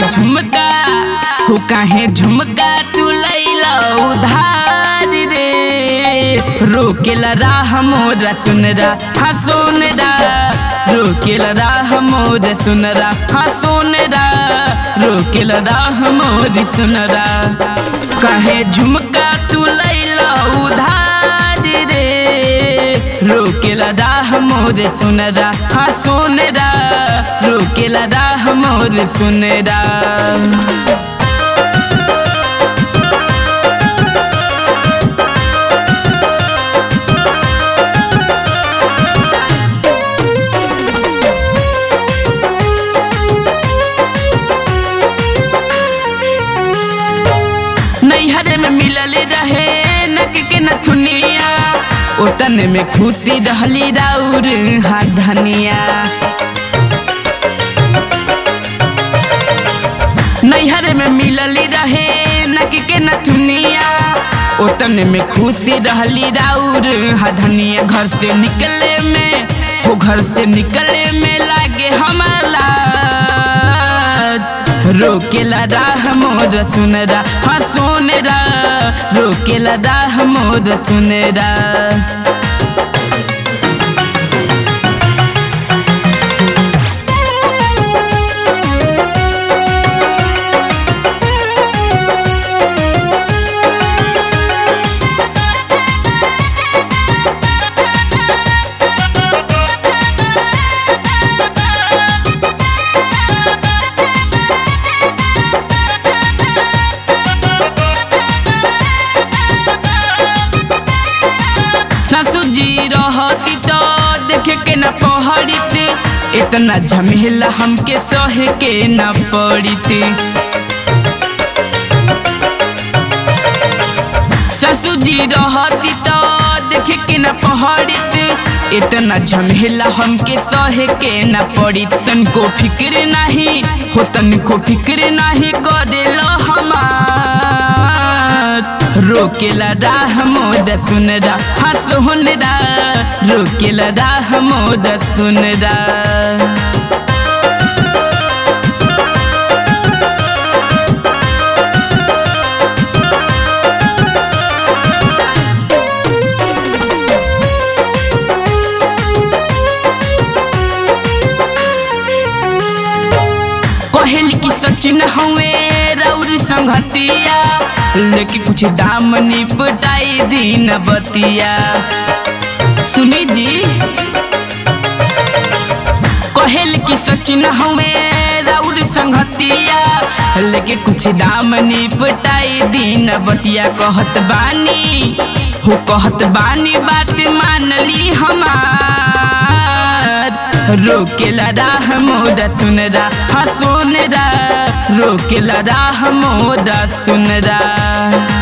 झुमका हो काहे झुमका तू लैला उधार रे रोकेला राह मोरा सुनरा हा सोनरा रोकेला राह मोर सुनरा हा सोनरा रोकेला राह मोर सुनरा काहे झुमका तू लैला उधार रे रोकेला राह मोर सुनरा हा सोनरा रोकेला राह मोर सुनरा नैहर में मिलल रहे नक के नथुनिया ओतन में खुशी रहली राउर हाथ धनिया नैहर में मिलल रहे नक के नथुनिया ओतन में खुशी रहली राउर हाथ धनिया घर से निकले में हो घर से निकले में लागे हमारा रोकेला राह मोर सुनरा हाँ सोनरा रोकेला राह मोर सुनरा ससुर जी रहती तो देखे के न पहड़ीते इतना झमेला हमके सहे के न पड़ीते ससुर जी रहती तो देखे के न पहड़ीते इतना झमेला हमके सहे के न पड़ी तन को फिक्र नहीं हो तन को फिक्र नहीं करेलो हमार रोकेला राह मोद सुनरा हाँ सोहनरा रोकेला राह मोद सुनरा कहल की सचिन हुए रौर संगतिया लेके कुछ दाम निपटाई दिन बतिया सुनी जी कहल की सचिन हुए रौर संगतिया लेके कुछ दाम निपटाई दिन बतिया कहत बानी हो कहत बानी बात मान ली हमार रोकेला राह मोरा सुनरा हाँ सोनरा रोकेला राह मोरा सुनरा